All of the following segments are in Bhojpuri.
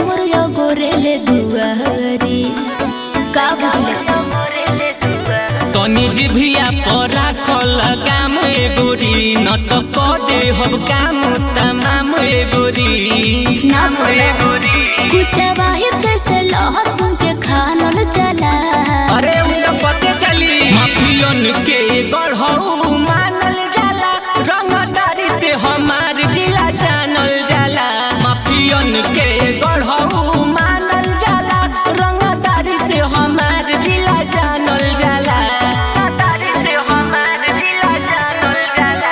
कांवर यो गोरेले दुआरी का बुझले तनी जिभिया पर राखल काम एगोरी न त पदे हम काम तमाम एगोरी ना बोला कुछ वाहिब जैसे लहसुन के खानल चला अरे उ त पते चली माफियन के गढ़ऊ मानल जाला रंगदारी से हमार जिला जानल जाला माफियन के गढ़ऊ मानल जाला रंगदारी से हमार जिला जानल जाला रंगदारी से हमार जिला जानल जाला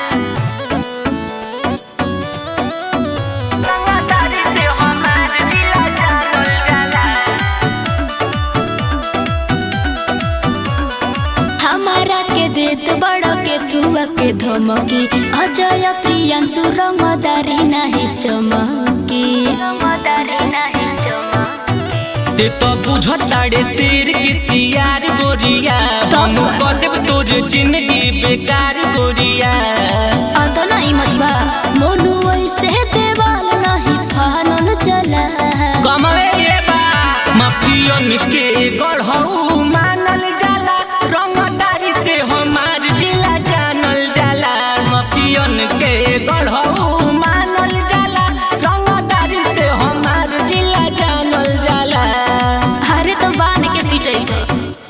रंगदारी से हमार जिला जानल जाला हमारा के देत बड़ के तुआ के धमकी अजय प्रियांशु रंगदारी नहीं चमकी ते तो बुझताड़े शेर की सियार गोरिया तब? हम बदेब तोर जिंदगी बेकार गोरिया अत नहीं मतबा मोनू ऐसे देवाल नहीं फानल चला कमवे ये बा माफियन के गढ़ऊ मानल जाला रंगदारी से हमार जिला जानल जाला माफियन के गढ़ऊ मानल जाला रंगदारी से हमार जिला जानल जाला अरे तो बांध के पिटई